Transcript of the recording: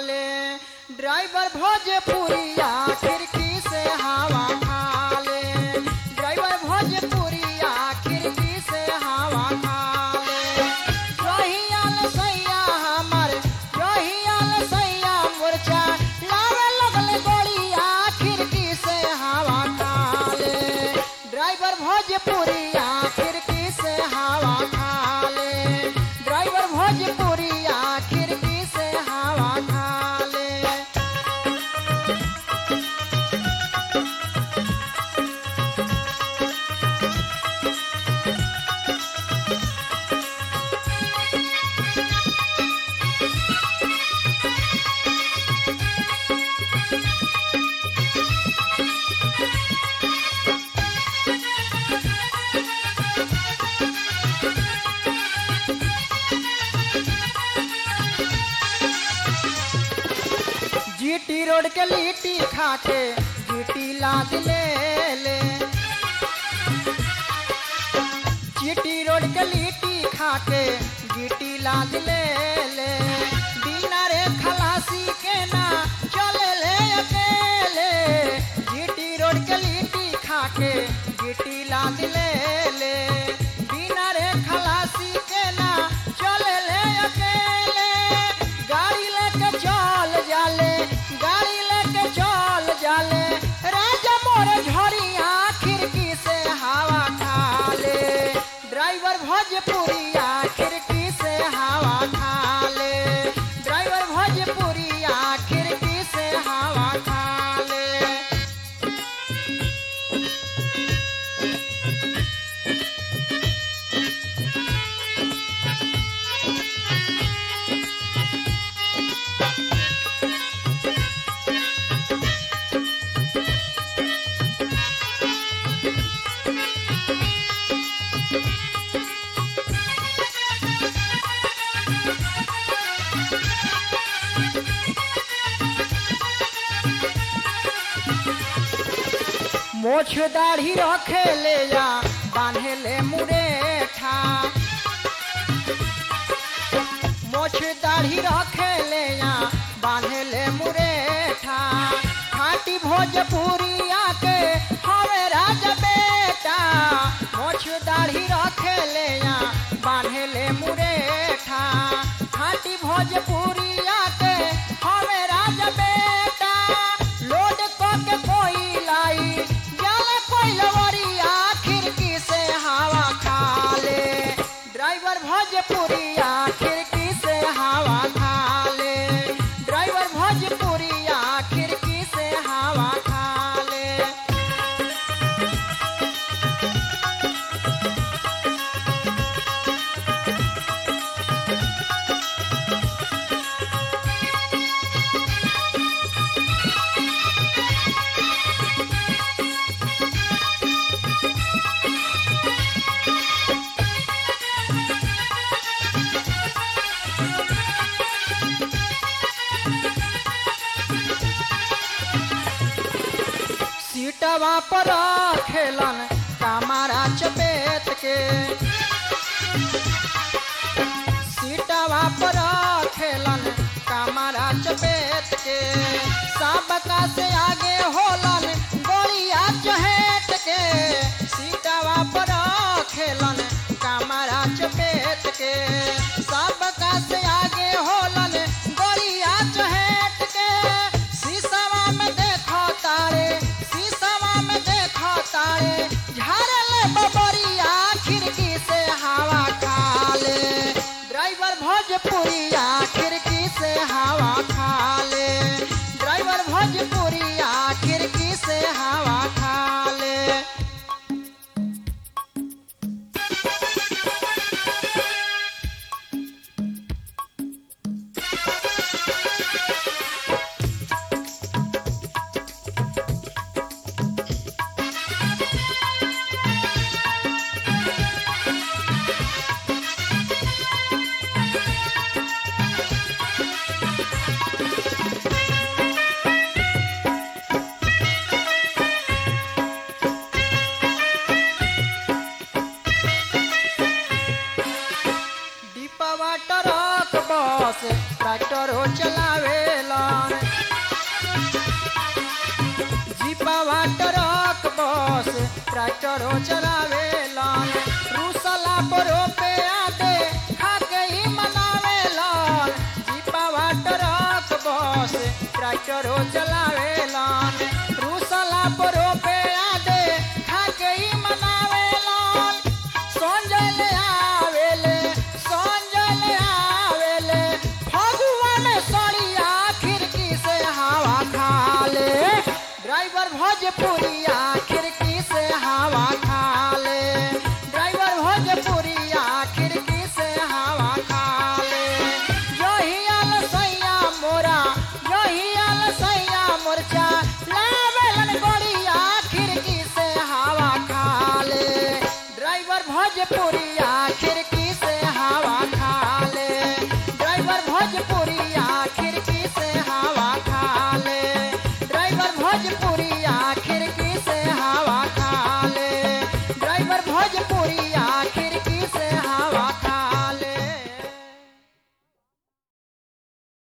खाले ड्राइवर भोजपुरिया खिड़की से हवा खाले ड्राइवर भोजपुरिया खिड़की से हवा खाले रहियाल सैया हमर रहियाल सैया मोर्चा लावे लगल गोलिया खिड़की से हवा खाले ड्राइवर भोजपुरिया खिड़की से हवा खाले ड्राइवर भोजपुरिया खिड़की से हवा खाले जीटी रोड के लिट्टी खाके जीटी लाद ले ले जीटी रोड के लिट्टी खाके जीटी लाद ले ले बिना रे खलासी के ना चले ले अकेले जीटी रोड के लिट्टी खाके जीटी लाद ले ले बिना रे खलासी के ना चले ले अकेले गाड़ी लेके चल जाले गाड़ी लेके चल जाले राजा मोर झड़िया खिड़की से हवा खाले ड्राइवर भोजपुरिया खिड़की से हवा खाले ड्राइवर भोजपुरिया खिड़की से हवा खाले मोछ दाढ़ी रखे ले जा बांधे ले मुरेठा मोछ दाढ़ी रखे ले जा बांधे ले मुरेठा खाटी भोजपुरिया के हवे राजा बेटा मोछ दाढ़ी रखे ले जा बांधे ले मुरेठा खाटी भोजपुरिया के हवे राजा बेटा लोड क के कोई लाई जाले कोई लवरिया खिड़की से हवा खाले ड्राइवर भोजपुरिया खिड़की से हवा खाले ड्राइवर भोजपुरिया खिड़की से हवा खाले सीटवा पर खेलन कमारा चपेट के सीटवा पर खेलन कमारा चपेट के सबका से आगे होलन गोलिया चहेट के सीटवा पर खेलन कमारा चपेट के सबका से आगे होलन गोलिया चहेट के शीशवा में देखो तारे शीशवा में देखो तारे झाड़ले बबरिया खिड़की से हवा खाले ड्राइवर भोजपुरिया खिड़की से हवा खाले ड्राइवर भोजपुरिया खिड़की से हवा खाले ट्रक बस ट्रैक्टर हो चलावेलन जीपावा ट्रक बस ट्रैक्टर हो चलावेलन रूसला पर पे आते खाके ही मनावेलन जीपावा ट्रक बस ट्रैक्टर हो चलावेलन रूसला पर पे आते खाके ही मनावेलन संजय ले आवेले संजय ले आवेले फगुआ में सड़िया खिड़की से हवा खा ले ड्राइवर भोजपुरिया खिड़की से हवा खा ले ड्राइवर भोजपुरिया खिड़की से हवा खा ले यही आल सैया मोरा यही आल सैया मोरचा लावेलन गोड़िया खिड़की से हवा खा ले ड्राइवर भोजपुरी